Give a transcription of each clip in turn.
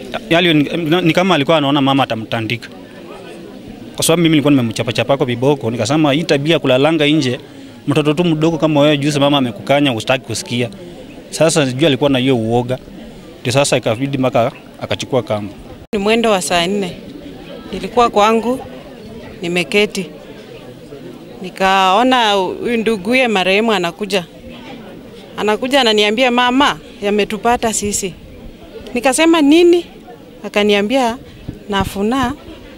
yali ni, ni kama alikuwa anaona mama atamtandika, kwa sababu mimi nilikuwa nimemchapachapako viboko, nikasema hii tabia kulalanga nje, mtoto tu mdogo kama wewe, juzi mama amekukanya, usitaki kusikia. Sasa sijui alikuwa na hiyo uoga, ndio sasa ikabidi mpaka akachukua kamba. Ni mwendo wa saa nne, nilikuwa kwangu nimeketi, nikaona huyu nduguye marehemu anakuja, anakuja ananiambia, mama, yametupata sisi. Nikasema nini? Akaniambia Nafuna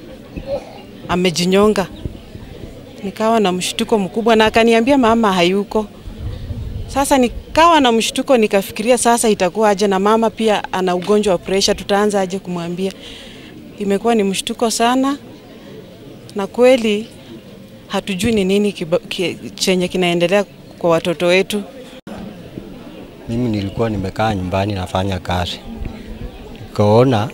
amejinyonga. Nikawa na mshtuko mkubwa, na akaniambia mama hayuko. Sasa nikawa na mshtuko, nikafikiria sasa itakuwa aje, na mama pia ana ugonjwa wa presha, tutaanza aje kumwambia? Imekuwa ni mshtuko sana, na kweli hatujui ni nini kiba, ki, chenye kinaendelea kwa watoto wetu. Mimi nilikuwa nimekaa nyumbani nafanya kazi, nikaona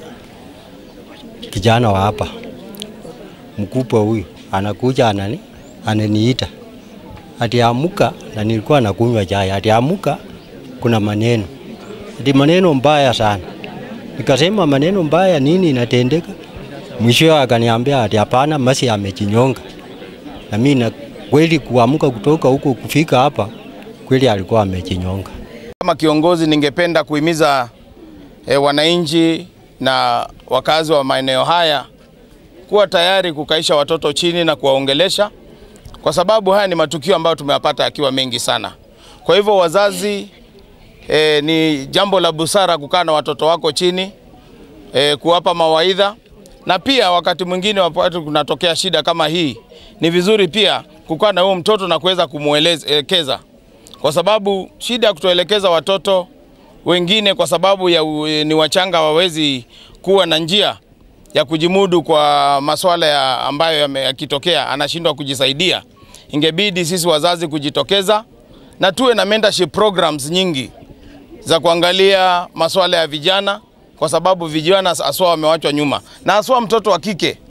kijana wa hapa mkubwa huyu anakuja anani, ananiita ati amuka, na nilikuwa nakunywa chai, ati amuka, kuna maneno ati maneno mbaya sana. Nikasema maneno mbaya nini inatendeka? Mwisho akaniambia ati hapana, Masi amejinyonga. Na mimi na kweli kuamuka kutoka huko kufika hapa, kweli alikuwa amejinyonga. Kama kiongozi ningependa kuhimiza e, wananchi na wakazi wa maeneo haya kuwa tayari kukaisha watoto chini na kuwaongelesha, kwa sababu haya ni matukio ambayo tumeyapata yakiwa mengi sana. Kwa hivyo wazazi, e, ni jambo la busara kukaa na watoto wako chini e, kuwapa mawaidha, na pia wakati mwingine wakati kunatokea shida kama hii, ni vizuri pia kukaa na huyo mtoto na kuweza kumwelekeza kwa sababu shida ya kutoelekeza watoto wengine kwa sababu ya u, ni wachanga wawezi kuwa na njia ya kujimudu kwa masuala ya ambayo yakitokea anashindwa kujisaidia. Ingebidi sisi wazazi kujitokeza na tuwe na mentorship programs nyingi za kuangalia masuala ya vijana, kwa sababu vijana aswa wamewachwa nyuma, na aswa mtoto wa kike